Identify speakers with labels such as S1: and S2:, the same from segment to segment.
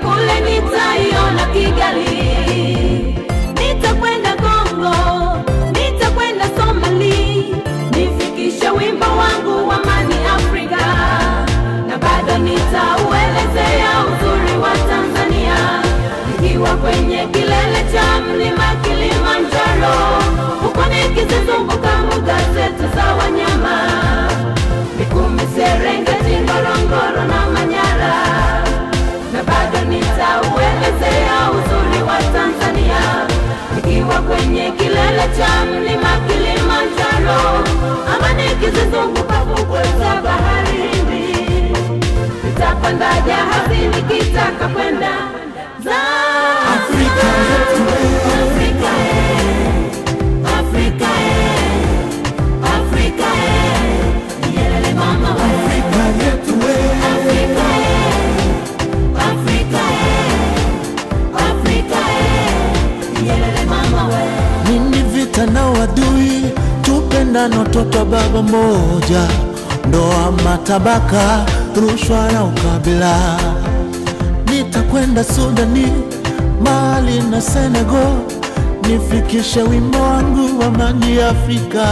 S1: kule nitaiona Kigali, nitakwenda Kongo, nitakwenda Somali, nifikishe wimbo wangu wa amani Afrika, na bado nitauelezea uzuri wa Tanzania nikiwa kwenye kilele cha mlima Kilimanjaro, huko nikizizunguka mbuga zetu za wanyama Mikumi, Serengeti, Ngorongoro na Manyara, na bado nitauelezea uzuri wa Tanzania nikiwa kwenye kilele cha mlima Kilimanjaro, ama nikizizunguka fukwe za bahari Hindi. Nitapanda jahazi nikitaka kwenda
S2: Afrika yetu
S1: Zanzibar. Afrika, eh. Afrika, eh. Afrika, eh. Nyerere mama we.
S2: Afrika yetu we
S1: Afrika, eh. Afrika, eh. Afrika, eh. Nyerere mama we.
S2: nini vita na wadui tupendano toto baba moja ndoa matabaka rushwa na ukabila nitakwenda sudani mali na senegal nifikishe wimbo wangu wa amani afrika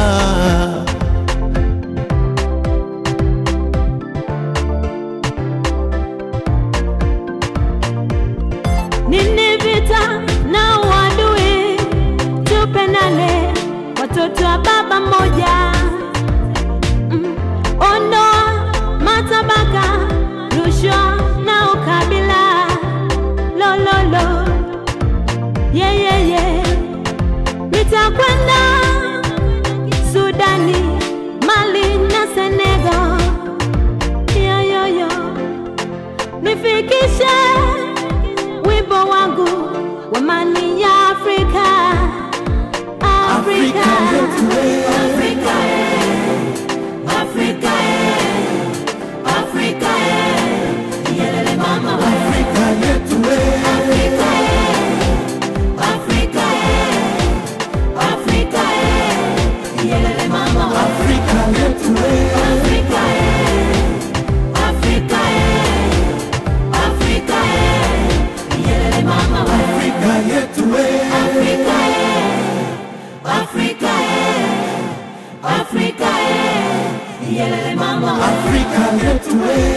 S1: Nini vita na uadui, tupendane, watoto wa baba mmoja. Mm, Ondoa matabaka, rushwa na ukabila. Lololo, yeah, yeah, yeah. Nitakwenda Sudani, Mali na Senegal. Yo, yo, yo nifikishe wimbo wangu wa amani ya Afrika. Afrika,
S2: Afrika yetu we.
S1: Afrika, eh. Afrika, eh. Afrika, eh. Nyerere mama we.
S2: Afrika yetu we
S1: Afrika, eh. Afrika, eh. Afrika, eh. Nyerere mama we.
S2: Afrika yetu we
S1: Afrika, eh. Afrika, eh. Afrika, eh. Nyerere mama we.
S2: Afrika yetu we
S1: Afrika, eh. Afrika, eh. Afrika, eh. Nyerere mama we.
S2: Afrika yetu we